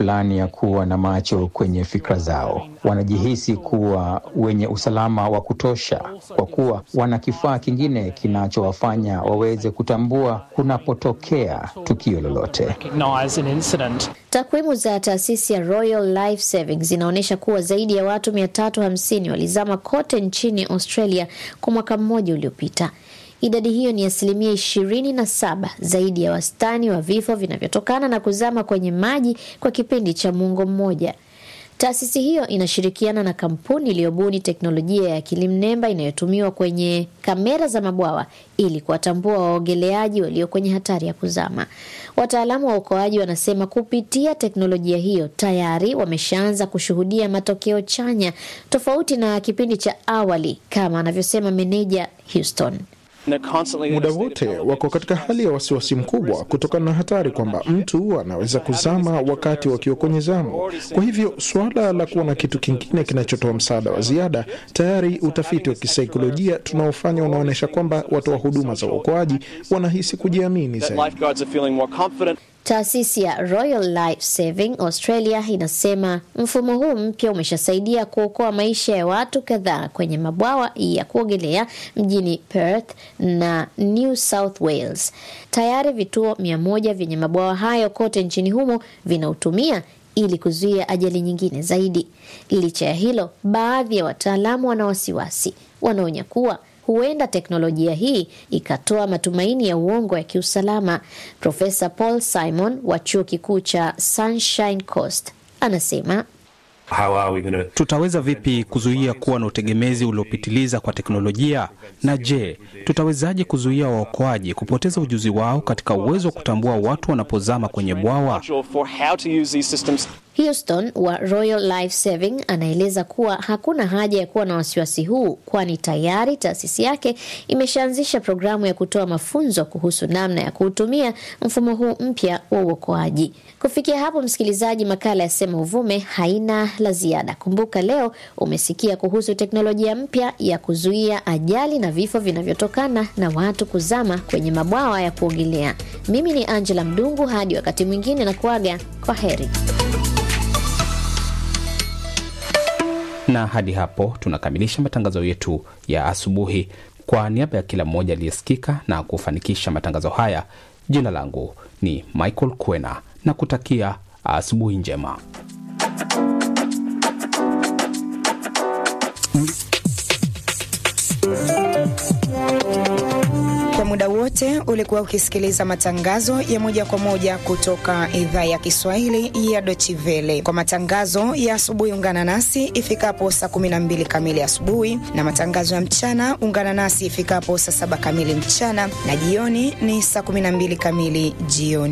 fulani ya kuwa na macho kwenye fikra zao. Wanajihisi kuwa wenye usalama wa kutosha kwa kuwa wana kifaa kingine kinachowafanya waweze kutambua kunapotokea tukio lolote. Takwimu za taasisi ya Royal Life Saving zinaonyesha kuwa zaidi ya watu 350 walizama kote nchini Australia kwa mwaka mmoja uliopita. Idadi hiyo ni asilimia ishirini na saba zaidi ya wastani wa vifo vinavyotokana na kuzama kwenye maji kwa kipindi cha muongo mmoja. Taasisi hiyo inashirikiana na kampuni iliyobuni teknolojia ya akili mnemba inayotumiwa kwenye kamera za mabwawa ili kuwatambua waogeleaji walio kwenye hatari ya kuzama. Wataalamu wa uokoaji wanasema kupitia teknolojia hiyo tayari wameshaanza kushuhudia matokeo chanya, tofauti na kipindi cha awali, kama anavyosema meneja Houston. Muda wote wako katika hali ya wasiwasi mkubwa kutokana na hatari kwamba mtu anaweza kuzama wakati wakiwa kwenye zamu. Kwa hivyo suala la kuwa na kitu kingine kinachotoa msaada wa ziada, tayari utafiti wa kisaikolojia tunaofanya unaonyesha kwamba watoa huduma za uokoaji wanahisi kujiamini zaidi. Taasisi ya Royal Life Saving Australia inasema mfumo huu mpya umeshasaidia kuokoa maisha ya watu kadhaa kwenye mabwawa ya kuogelea mjini Perth na New South Wales. Tayari vituo mia moja vyenye mabwawa hayo kote nchini humo vinautumia ili kuzuia ajali nyingine zaidi. Licha ya hilo, baadhi ya wataalamu wana wasiwasi, wanaonya kuwa huenda teknolojia hii ikatoa matumaini ya uongo ya kiusalama. Profesa Paul Simon wa chuo kikuu cha Sunshine Coast anasema gonna... tutaweza vipi kuzuia kuwa na utegemezi uliopitiliza kwa teknolojia? Na je, tutawezaje kuzuia waokoaji kupoteza ujuzi wao katika uwezo wa kutambua watu wanapozama kwenye bwawa? Houston wa Royal Life Saving anaeleza kuwa hakuna haja ya kuwa na wasiwasi huu, kwani tayari taasisi yake imeshaanzisha programu ya kutoa mafunzo kuhusu namna ya kuutumia mfumo huu mpya wa uokoaji. Kufikia hapo, msikilizaji, makala ya Sema Uvume haina la ziada. Kumbuka leo umesikia kuhusu teknolojia mpya ya kuzuia ajali na vifo vinavyotokana na watu kuzama kwenye mabwawa ya kuogelea. Mimi ni Angela Mdungu, hadi wakati mwingine na kuaga kwa heri. na hadi hapo tunakamilisha matangazo yetu ya asubuhi. Kwa niaba ya kila mmoja aliyesikika na kufanikisha matangazo haya, jina langu ni Michael Kwena na kutakia asubuhi njema. Kwa muda wote ulikuwa ukisikiliza matangazo ya moja kwa moja kutoka idhaa ya Kiswahili ya Dochivele. Kwa matangazo ya asubuhi, ungana nasi ifikapo saa 12 kamili asubuhi, na matangazo ya mchana ungana nasi ifikapo saa saba kamili mchana, na jioni ni saa 12 kamili jioni.